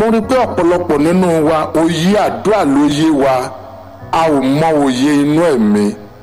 rí i pé ọ̀pọ̀lọpọ̀ nínú wa òye àdúrà ló yé wa a ò mọ òye inú ẹ̀mí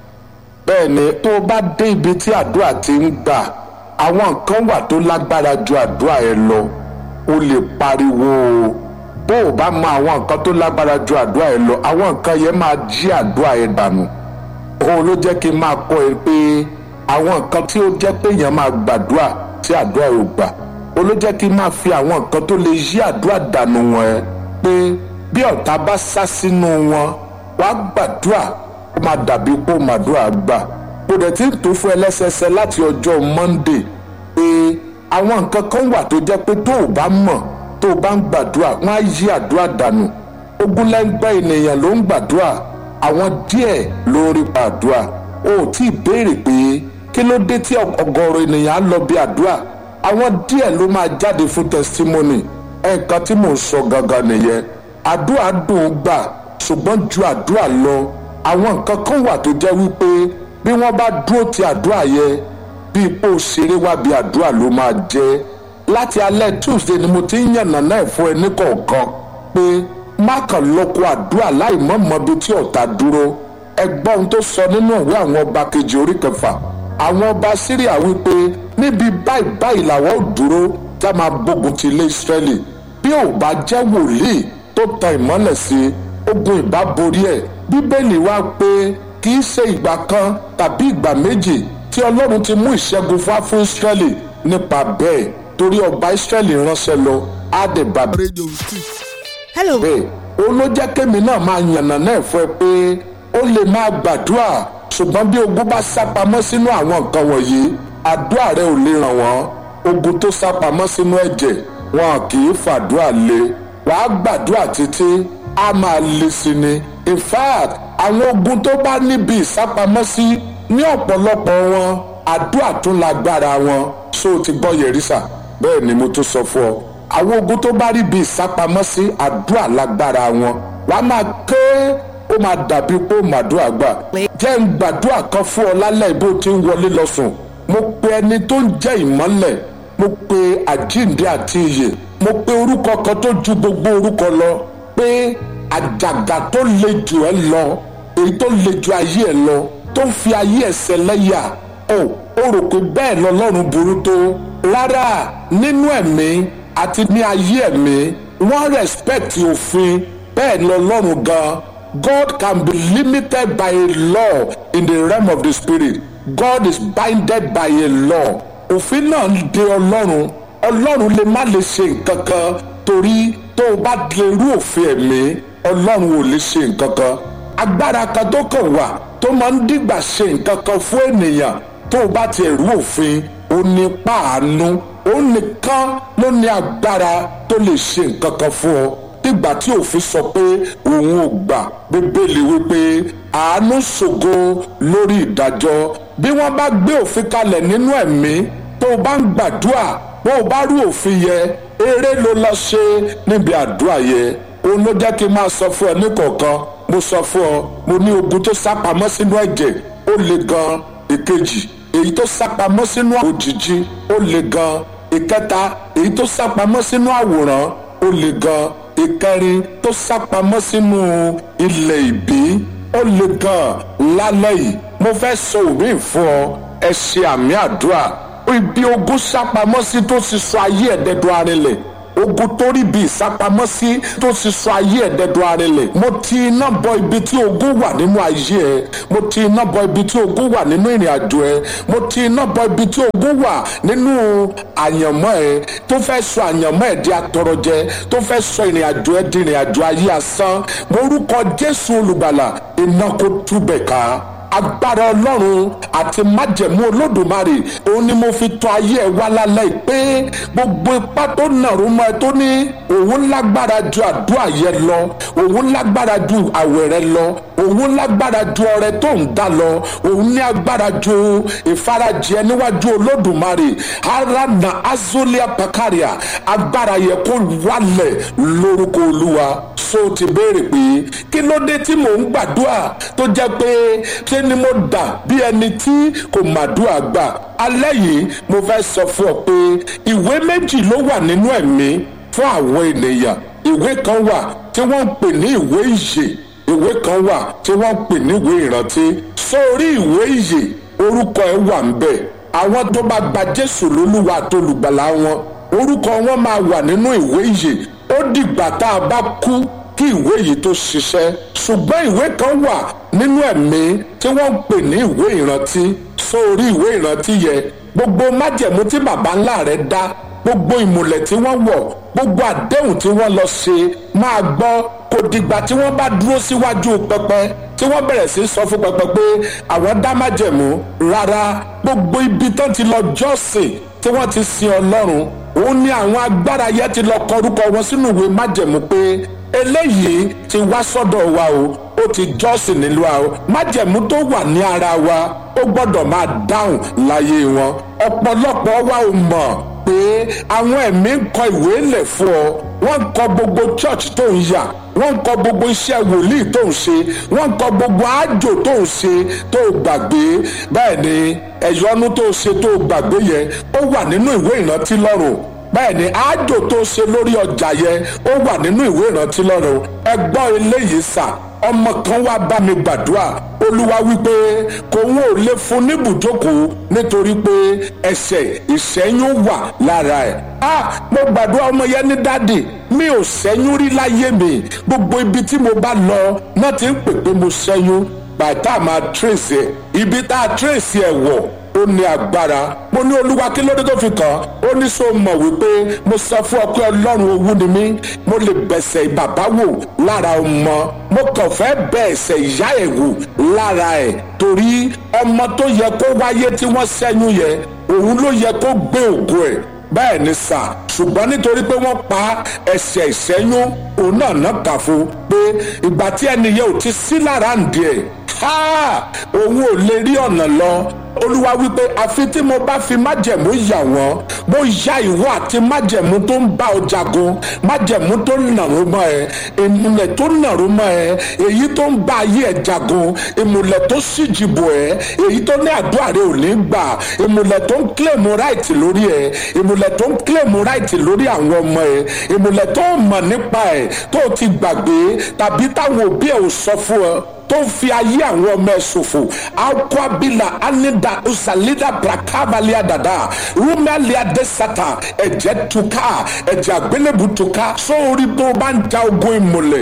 bẹ́ẹ̀ ni tó o bá dé ibi tí àdúrà ti ń gbà àwọn nǹkan wà tó lágbára ju àdúrà ẹ lọ o lè pariwo o bó o bá mọ àwọn nǹkan tó lágbára ju àdúrà ẹ lọ àwọn nǹkan yẹn máa jí àdúrà ẹ dànù òun ló jẹ́ kí n máa kọ́ ẹ pé àwọn nǹkan tí ó jẹ́ pé èèyàn máa gbàdúrà tí àdúrà ò gbà ó ló jẹ́ kí n máa fi àwọn nǹkan tó lè yí àdúrà dànù wọn ẹ pé bí ọ̀tá bá sá sínú wọn wàá gbàdúrà ó máa dàbí pé ó màdúrà gbà kò dẹ̀ tí ń tó fún ẹlẹ́sẹsẹ láti ọjọ́ Monday pé àwọn nǹkan kan wà tó jẹ́ pé tó o bá mọ̀ tó o bá ń gbàdúrà wọ́n á yí àdúrà dànù ogunlẹ́gbẹ́ ènìyàn ló ń gbàdúrà àwọn díẹ̀ ló ń rí gbàdúrà o ò tí ì béèrè pé kí ló dé tí ọ̀gọ̀rọ̀ ènìyàn á lọ bí àdúrà àwọn díẹ̀ ló máa jáde fún testimony ẹ̀ẹ̀kan tí mò ń sọ gangan nìyẹn àdúrà dùn ún gbà ṣùgbọ́n ju àdúrà lọ àwọn nǹkan kan wà tó jẹ́ wípé bí wọ́n bá dúró ti àdúrà yẹn bí ipò ṣeré wá bí àdúrà ló máa jẹ́ láti alẹ́ Tuesday ni mo ti ń yànnà náà fún ẹ ní kọ̀ọ̀kan pé má kàn lọ́kọ̀ àdúrà láì mọ̀ mọ́ bí tí ọ̀tá dúró ẹgbọ́n ohun tó sọ nínú ìwé àwọn ọba kejì orí kẹfà àwọn ọba Síríà wípé níbi báyìí báyìí làwọn ò dúró tá máa gbógun ti ilé Ísírẹ́lì bí ò bá jẹ́ wòlíì tó tan ìmọ́lẹ̀ sí ogun ìbá borí ẹ̀ bíbélì wá pé kì í ṣe ìgbà kan tàbí ìgbà méjì tí ọlọ́run ti mú ìṣẹ́gun fún fún Ísírẹ́lì nípa bẹ́ẹ̀ torí ọba Ísírẹ́lì ránṣẹ́ lọ á dẹ̀ bá Radio Street. hello bẹ́ẹ̀ ó ló jẹ́ kémi náà máa yànnà náà fún ẹ pé ó lè máa gbàdúrà ṣùgbọ́n bí ogun bá sápamọ́ sínú àwọn nǹkan wọ̀nyí àdúrà rẹ ò lè ràn wọ́n ogun tó sápamọ́ sínú ẹ̀jẹ̀ wọn kì í fàdúrà lé wàá gbàdúrà títí á máa le sí ni in fact àwọn ogun tó bá níbi ìsápamọ́sí ní ọ̀pọ̀lọpọ̀ wọn àdúrà tún lágbára wọn ṣó o ti gbọ́ yẹ̀rísà bẹ́ẹ̀ ni mo tún sọ fún ọ àwọn ogun tó bá rí bí ìsápamọ́sí àdúrà lágbára wọn wàá máa ké ó máa dàbí pé ó màdúrà gbà jẹ́ ń gbàdúrà kan fún ọ lálẹ́ bó ti ń wọlé lọ sùn mo pe ẹni tó ń jẹ́ ìmọ́lẹ̀ mo pe àjíǹde àti ìyè mo pe orúkọ kan tó ju gbogbo orúkọ lọ pé àjàgà tó le jù ẹ lọ èyí tó le ju ayé ẹ lọ tó ń fi ayé ẹ ṣẹlẹ́yà o ó rò pé bẹ́ẹ̀ lọ́lọ́run burú tó rárá nínú ẹ̀mí àti ní ayé ẹ̀mí wọ́n respect òfin bẹ́ẹ̀ lọ́lọ́run gan God can be limited by a law in the realm of the spirit God is binded by a law òfin náà ń de ọlọ́run ọlọ́run lè má lè ṣe nǹkan kan torí tó o bá lè rú òfin ẹ̀mí ọlọ́run ò lè ṣe nǹkan kan agbára kan tó kàn wà tó máa ń dìgbà ṣe nǹkan kan fún ènìyàn tó o bá ti rú òfin ó ní páànù ó nìkan ló ní agbára tó lè ṣe nǹkan kan fún ọ nígbà tí òfin sọ pé òun ò gbà bíbélì wípé àánú ṣògo lórí ìdájọ́ bí wọ́n bá gbé òfin kalẹ̀ nínú ẹ̀mí tó o bá ń gbàdúrà bó o bá rú òfin yẹ eré ló lọ ṣe níbi àdúrà yẹ òun ló jẹ́ kí n máa sọ fún ẹ ní kọ̀ọ̀kan mo sọ fún ọ mo ní ogun tó sápamọ́ sínú ẹ̀jẹ̀ ó le gan ìkejì èyí tó sápamọ́ sínú òjìji ó le gan ìkẹta èyí tó sápamọ́ sínú àwòrán ó le gan ìkẹrin tó sápamọ́ sínú ilẹ̀ ìbí ó le gan lálẹ́ yìí mo fẹ́ sọ òwe fún ọ ẹ ṣe àmì àdúrà ibi ogun sápamọ́ sí tó ti sọ ayé ẹ̀dẹ́dọ̀ arinlẹ̀ ogun tó rí bí ìsápamọ́ sí tó ti sọ ayé ẹ̀dẹ́dọ̀ arinlẹ̀ mo ti iná bọ ibi tí ogun wà nínú ayé ẹ mo ti iná bọ ibi tí ogun wà nínú ìrìn àjò ẹ mo ti iná bọ ibi tí ogun wà nínú àyànmọ́ ẹ tó fẹ́ sọ àyànmọ́ ẹ di atọrọjẹ tó fẹ́ sọ ìrìn àjò ẹ di ìrìn àjò ayé asán mo rúkọ Jésù olùgbàlà iná kó túbẹ̀ ká agbára ọlọ́run àti májẹ̀mú olódùmarè òun ni mo fi tọ́ ayé ẹ̀ wá lálẹ́ pé gbogbo ipá tó nàró mọ́ ẹ tó ní òun lágbára ju àdúrà yẹn lọ òun lágbára ju àwẹ̀ rẹ lọ òun lágbára ju ọrẹ tó ń dá lọ òun ní agbára ju ìfarajẹ níwájú olódùmarè ara na azolia pakaria agbára yẹ kó wálẹ̀ lórúkọ olúwa so ti béèrè pé kí ló dé tí mò ń gbàdúrà tó jẹ́ pé ṣé ni mo dà bí ẹni tí kò màdúrà gbà alẹ́ yìí mo fẹ́ sọ fún ọ pé ìwé méjì ló wà nínú ẹ̀mí fún àwọn ènìyàn ìwé kan wà tí wọ́n ń pè ní ìwé ìyè ìwé kan wà tí wọ́n ń pè ní ìwé ìrántí sórí ìwé ìyè orúkọ ẹ̀ wà ń bẹ̀ àwọn tó bá gba jésù lólúwa àtolùgbàlà wọn orúkọ wọn máa wà nínú ìwé ìyè ó dìgbà tá a bá kú kí ìwé yìí tó ṣiṣẹ́ ṣùgbọ́n ìwé kan wà nínú ẹ̀mí tí wọ́n ń pè ní ìwé ìrántí sórí ìwé ìrántí yẹn gbogbo májẹ̀mú tí baba ńlá rẹ̀ dá gbogbo ìmùlẹ̀ tí wọ́n wọ̀ gbogbo àdéhùn tí wọ́n lọ ṣe máa gbọ́ kò dìgbà tí wọ́n bá dúró síwájú pẹpẹ tí wọ́n bẹ̀rẹ̀ sí sọ fún pẹpẹ pé àwọn dá májẹ̀mú rárá gbogbo ibi tán ti lọ jọ́sìn tí wọ́n ti sin ọlọ́run òun ni àwọn agbára yẹn ti lọ kọrúkọ wọn sínú ìwé májẹ̀mú pé eléyìí ti wá sọ́dọ̀ wa o ó ti jọ́sìn nílùú wa o májẹ̀mú tó wà ní ara wa ó gbọ́dọ̀ máa dáhùn láyé wọn ọ̀pọ̀lọpọ̀ wa ò mọ̀ pé àwọn ẹ̀mí ń kọ ìwé lẹ̀ fún ọ wọ́n ń kọ gbogbo church tó ń yà wọ́n ń kọ gbogbo iṣẹ́ wòlíì tó ń ṣe wọ́n ń kọ gbogbo àjò tó ń ṣe tó gbàgbé bẹ́ẹ̀ ni ẹ̀yọ́nú tó ṣe tó gbàgbé yẹn ó wà nínú ìwé ìrántí lọ́rùn bẹ́ẹ̀ ni àjò tó ṣe lórí ọjà yẹn ó wà nínú ìwé ìrántí lọ́rùn ẹ gbọ́ eléyìí sà ọmọ kan wá bá mi gbàdúrà olúwa wípé kò ń ò lè fún níbùjókòó nítorí pé ẹ̀ṣẹ̀ ìṣẹ́yún wà lára ẹ̀. a mo gbàdúrà ọmọ yẹn ní dáàdì mi ò ṣẹ́yún rí láyé mi gbogbo ibi tí mo bá lọ náà ti ń pè pé mo ṣẹ́yún bàtà máa tírèsì ẹ̀ ibi tá a tírèsì ẹ̀ wọ̀ ó ní agbára mo ní olúwa kí ló dé tó fi kàn ó ní so mọ̀ wípé mo sọ fún ọ pé ọlọ́run owú ni mí mo lè bẹ̀sẹ̀ bàbá wò lára ọmọ mo kàn fẹ́ bẹ ẹ̀sẹ̀ ìyá ẹ̀ wò lára ẹ̀ torí ọmọ tó yẹ kó wáyé tí wọ́n ṣẹ́yún yẹ òun ló yẹ kó gbé ògo ẹ̀ bẹ́ẹ̀ ni sà ṣùgbọ́n nítorí pé wọ́n pa ẹ̀ṣẹ̀ ìṣẹ́yún òun náà náà kà fún pé ìgbà tí ẹnìyẹn ò ti sí lára ń di ẹ̀ òun ò lè rí ọ̀nà lọ olúwa wípé àfi tí mo bá fi májẹ̀mú yà wọ́n mo ya ìwọ àti májẹ̀mú tó ń bá ọ jagun májẹ̀mú tó ń nàró mọ́ ẹ ìmùlẹ̀ tó ń nàró mọ́ ẹ èyí tó ń bá ayé ẹ jagun ìmùlẹ̀ tó ṣìjìbò ẹ èyí tó ní àdúrà rẹ ò ní gbà ìmùlẹ̀ tó ń kílèmù ráìtì lórí ẹ ìmùlẹ̀ tó ń kílèmù ráìtì lórí àwọn ọmọ ẹ ìmùlẹ̀ tó mọ̀ nípa ẹ tó ti gbàgbé tàbí táwọn òbí ẹ ò sọ fún ọ tó ń fi ayé àwọn ọmọ ẹ ṣòfò akwabila anida usalida brakavalia dada rumalia desata ẹ̀jẹ̀ tuka ẹ̀jẹ̀ àgbélébù tuka sórí tó bá ń ja ogun ìmùlẹ̀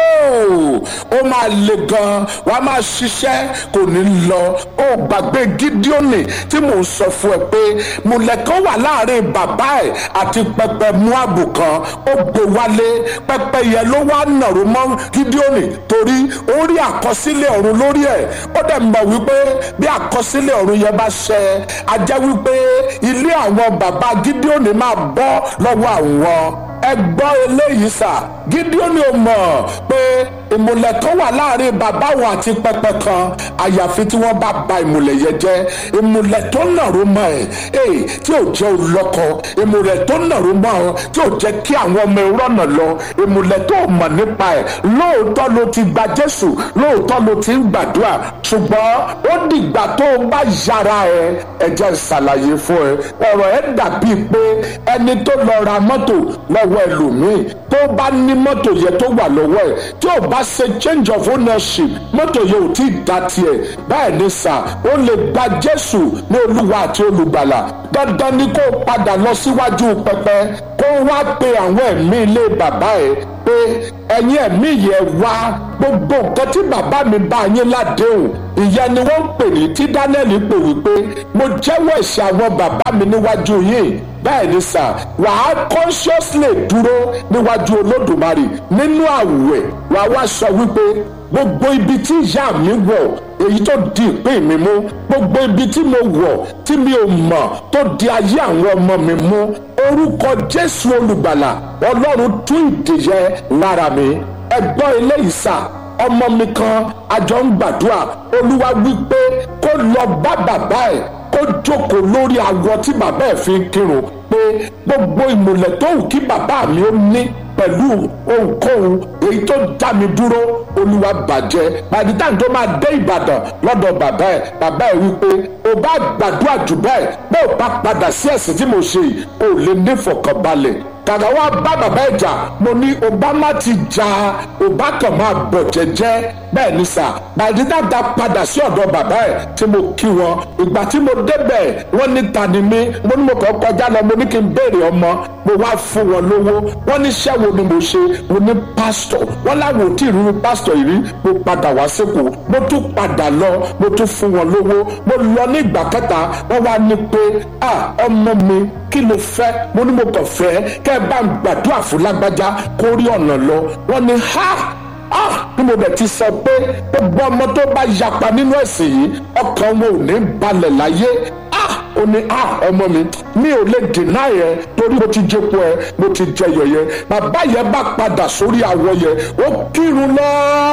ó máa le gan wà á máa ṣiṣẹ́ kò ní lọ ó gbàgbé gídíọ́nì tí mò ń sọ fún ẹ pé mùlẹ̀ kan wà láàrin bàbá ẹ̀ àti pẹpẹ muabu kan ó gbé wálé pẹpẹ yẹn ló wá nàró mọ́ gídíọ́nì torí ó rí àkọ́ àkọsílẹ̀ ọ̀run lórí ẹ̀ ó dẹ̀ mọ̀ wípé bí àkọsílẹ̀ ọ̀run yẹn bá ṣẹ a jẹ́ wípé ilé àwọn bàbá gídíọ́nì máa bọ́ lọ́wọ́ àwọn ẹ gbọ́ eléyìí sà gídíọ́nì ò mọ̀ pé ìmùlẹ̀ kan wà láàrin bàbá wọn àti pẹpẹ kan àyàfi tí wọ́n bá ba ìmùlẹ̀ yẹn jẹ́ ìmùlẹ̀ tó nàró mọ́ ẹ̀ ẹ̀ tí ò jẹ́ olọ́kọ ìmùlẹ̀ tó nàró mọ́ ọ tí ò jẹ́ kí àwọn ọmọ ìrọ̀nà lọ ìmùlẹ̀ tó mọ̀ nípa ẹ̀ lóòótọ́ ló ti gba Jésù lóòótọ́ ló ti ń gbàdúrà ṣùgbọ́n ó dìgbà tó o bá yára ẹ ẹ jẹ́ ṣàlàyé fún ẹ ọ̀rọ̀ ẹ dàbíi pé ẹni tó lọ ra mọ́tò lọ́wọ́ ẹlòmíì tó bá ní mọ́tò yẹn tó wà lọ́wọ́ ẹ̀ tí ò bá ṣe change of ownership mọ́tò yẹn ò tí ì dá tiẹ̀ báyìí ní sà ó lè gba Jésù ní Olúwa àti olùgbàlà dandan ni kó o padà lọ síwájú pẹpẹ kó o wá pe àwọn ẹ̀mí ilé bàbá ẹ̀ pé ẹ̀yin ẹ̀mí yẹn wá gbogbo nǹkan tí bàbá mi bá yín ládéhùn ìyẹn ni wọ́n ń pè ní tí Dánẹ́ẹ̀lì pè wípé mo jẹ́wọ́ ẹ̀ṣẹ̀ àwọn bàbá mi níwájú yìí bẹ́ẹ̀ ni sà wàá consciously dúró níwájú Olódùmarè nínú àwẹ̀ wàá wá sọ wípé gbogbo ibi tí ìyá mi wọ̀ èyí tó di ìpín mi mú gbogbo ibi tí mo wọ̀ tí mi ò mọ̀ tó di ayé àwọn ọmọ mi mú orúkọ Jésù olùgbàlà Ọlọ́run tún ìdíyẹ lára mi ẹgbọ́n eléyìí sà ọmọ mi kan àjọ ń gbàdúrà olúwa wípé kó lọ bá bàbá ẹ̀ kó jókòó lórí awọ tí bàbá ẹ̀ fi ń kírun pé gbogbo ìmùlẹ̀ tó wù kí bàbá mi ó ní pẹ̀lú ohunkóhun èyí tó dá mi dúró olúwa bàjẹ́ pàdítà tó máa dé ìbàdàn lọ́dọ̀ bàbá ẹ̀ bàbá ẹ̀ wípé o bá gbàdúrà jù bẹ́ẹ̀ bó o bá padà sí ẹ̀sìn tí mo ṣe yìí o lè ní ìfọ̀kànbalẹ̀ kàkà wá bá bàbá ẹ̀ jà mo ní obama ti jà ọba kan máa bọ̀ jẹ́jẹ́ bẹ́ẹ̀ ni sà pàdítà ta padà sí ọ̀dọ̀ bàbá ẹ̀ tí mo kí wọn ìgbà tí mo débẹ̀ wọ́n ní ta ni mí mo ní mo kàn kọjá lọ mo ní kí n béèrè ọmọ mo wá fún wọn lówó wọ́n ní iṣẹ́ wo ni mo ṣe mo ní pásítọ̀ wọ́n láwọn ò tí ì rúru pásítọ̀ yìí rí mo padà wá sípò mo tún padà lọ mo tún fún wọn lówó mo lọ ní ìgbà kẹta wọ́n wá ní pé à ọmọ mi kí ló fẹ́ mo ní mo kàn fẹ́ kẹ́ ẹ bá ń gbàdúrà fún lágbájá kó rí ọ̀nà lọ wọ́n ní ha ah bí mo bẹ̀ ti sọ pé gbogbo ọmọ tó bá yapa nínú ẹ̀sìn yìí ọkàn wọn ò ní balẹ̀ láyé ah ó ní ah ọmọ mi mi ò lè dènà yẹn torí mo ti jẹpo ẹ mo ti jẹyọ yẹn bàbá yẹn bá padà sórí àwọ yẹn ó kírun lọ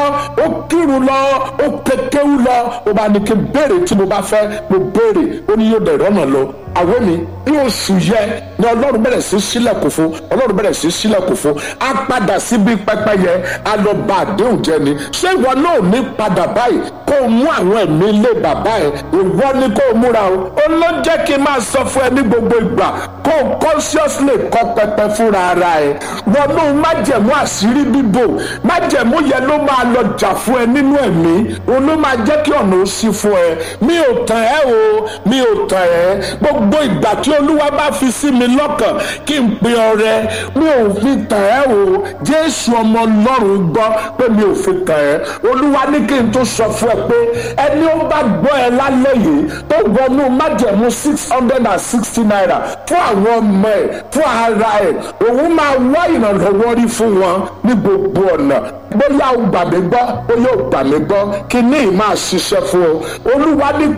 ó kírun lọ ó kékéwú lọ ó bá ní kí n béèrè tí mo bá fẹ́ mo béèrè ó ní yóò dẹ̀ rọ́nà lọ àwọn mi ní oṣù yẹ ni ọlọ́run bẹ̀rẹ̀ sí sílẹ̀kùn fún ọlọ́run bẹ̀rẹ̀ sí sílẹ̀kùn fún á padà síbi pẹpẹ yẹn á lọ bá àdéhùn jẹ ni ṣé ìwọ náà ní padà báyìí kó o mú àwọn ẹ̀mí ilé bàbá ẹ̀ ìwọ ni kó o múra o ó ló jẹ́ kí n máa sọ fún ẹ ní gbogbo ìgbà kó o consciously kọ́ pẹpẹ fúnra ara ẹ wọnú májẹ̀mú àṣírí bíbò májẹ̀mú yẹn ló máa lọ jà fún ẹ nínú ẹ̀mí òun ló máa jẹ́ kí ọ̀nà ó ṣí fún ẹ mi ò tàn ẹ́ o mi ò tàn ẹ́ gbogbo ìgbà tí olúwa bá fi sí mi lọ́kàn kí n pe ọrẹ mi ò fi tàn ẹ́ o jésù ọmọ ọlọ́run gbọ́ pé mi ò fi tàn ẹ́ olúwa ní kí n tó sọ fún ẹ pé ẹni ó bá gbọ́ ẹ lálẹ́ yìí tó wọnú májẹ̀mú six hundred and sixty naira fún àwọn ọmọ ẹ̀ fún ara ẹ̀ òun máa wá ìrànlọ́wọ́ rí fún wọn ní gbogbo ọ̀nà bóyá o gbà mí gbọ́ bóyá o gbà mí gbọ́ kí ní ì máa ṣiṣẹ́ fún ọ olúwa ní